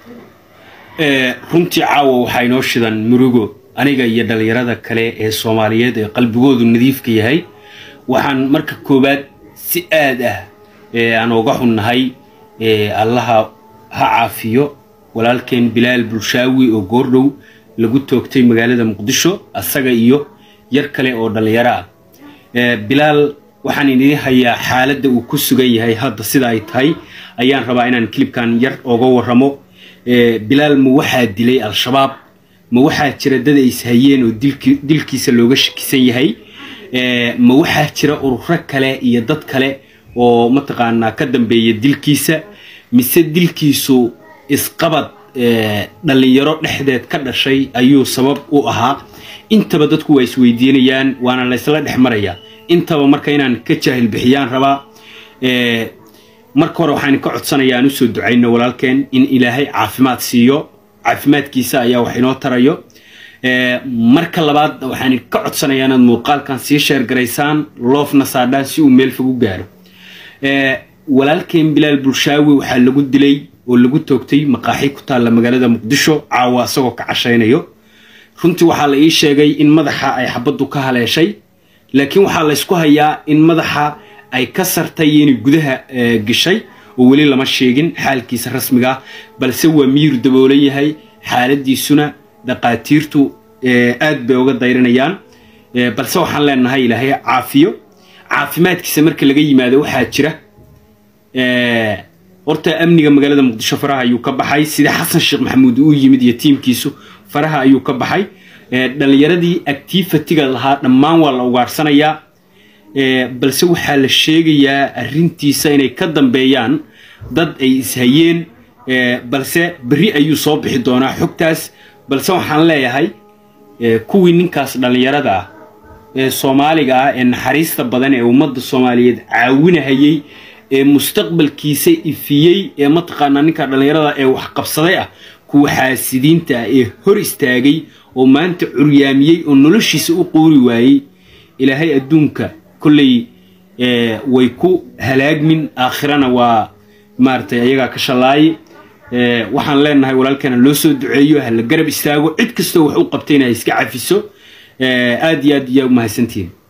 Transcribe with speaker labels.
Speaker 1: runtii caawa waxaa inoo shidan murugo aniga iyo dhallinyarada kale ee soomaaliyeed ee qalbigoodu nadiifka yahay waxaan marka koowaad si aad ah aan oga xunnahay allaha ha caafiyo walaalkeen bilaal bulshaawi oo goordhow lagu toogtay magaalada muqdisho asaga iyo yar kale oo dhallinyaro ah bilaal waxaan idiin hayaa xaaladda uu ku sugan yahay hadda sida ay tahay ayaan rabaa inaan kilibkan yar oga warramo bilaal ma waxaa dilay al-shabaab ma waxaa jira dad ay ishayeen oo dilkiisa looga shakisan yahay ma waxaa jira ururo kale iyo dad kale oo mataqaanaa ka dambeeya dilkiisa mise dilkiisu isqabad dhallinyaro dhexdeed ka dhashay ayuu sabab u ahaa intaba dadku waa isweydiinayaan waana laysla dhex marayaa intaba marka inaan ka jaahil bixiyaan rabaa marka hore waxaan ka codsanayaa aan usoo ducayno walaalkeen in ilaahay caafimaad siiyo caafimaadkiisa ayaa wax inoo tarayo marka labaad waxaan ka codsanayaa inaad muuqaalkan sii sheergaraysaan loofna saadhaan si uu meel fog u gaaro walaalkeen bilaal bulshaawi waxaa lagu dilay oo lagu toogtay maqaaxi ku taalla magaalada muqdisho caawa isagoo ka cashaynayo runtii waxaa la ii sheegay in madaxa ay xabaddu ka haleeshay laakiin waxaa laysku hayaa in madaxa ay ka sartay inay gudaha gashay oo weli lama sheegin xaalkiisa rasmiga ah balse waa miyir daboolan yahay xaaladiisuna dhaqaatiirtu aad bay uga dayrinayaan balse waxaan leenahay ilaahay caafiyo caafimaadkiisa marka laga yimaado waxaa jira horta amniga magaalada muqdisho faraha ayuu ka baxay sida xasan sheekh maxamuud uu yimid iyo tiimkiisu faraha ayuu ka baxay dhallinyaradii actifatiga lahaa dhammaan waa la ugaarsanayaa balse waxaa la sheegayaa arrintiisa inay ka dambeeyaan dad ay ishayeen balse berri ayuu soo bixi doonaa xogtaas balse waxaan leeyahay kuwii ninkaas dhallinyarada ah ee soomaaliga ah ee naxariista badan ee ummadda soomaaliyeed caawinahayey ee mustaqbalkiisa ifiyey ee mataqaanaa ninka dhallinyarada ee waxqabsaday ah kuwa xaasidiinta ah ee hor istaagay oo maanta curyaamiyey oo noloshiisa u qoori waayey ilaahay adduunka kolley way ku halaagmin aakhirana waa maaragtay ayagaa ka shallaaye waxaan leenahay walaalkana loo soo duceeyo ha la garab istaago cid kastoo wax u qabtayna ha iska cafiso aad iyo aad iyaa umahadsantihiin